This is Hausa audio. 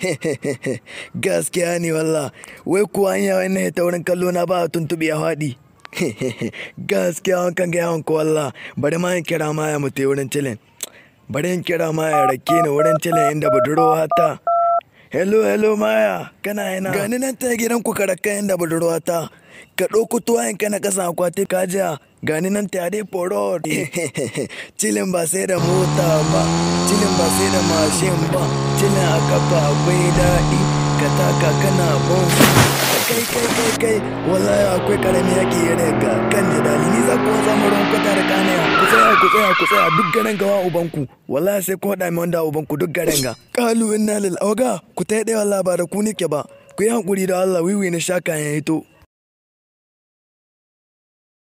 gaskiya ne walla wai kuwa an yawon na ta wurin kallo na ba tuntuɓe a faɗi gaskiya wankan ga yawon ko walla bari ma in kira ma ya mutu wurin cilin bari in kira ma ya rake ni wurin cilin inda budurwa ta hello hello maya kana yana gani nan ta gidan ku karaka inda budurwa ta ka ɗauko tuwayen ka na ƙasa akwati ka jiya gani nan ta dai foro cilin ba sai da mota ba cilin ba sai da mashin ba cilin a kafa akwai daɗi ka taka kana bon kai kai kai kai wallahi akwai karami yake ya daga kan jidali ni za ku zama ruwan kwata da kanaya ku tsaya ku tsaya ku tsaya duk garin gawa ubanku wallahi sai ku haɗa mi wanda ubanku duk garin ga kalu inna lil auga ku ta ɗaya wallahi ba da ku nike ba ku yi hankuri da Allah wiwi na sha kayan hito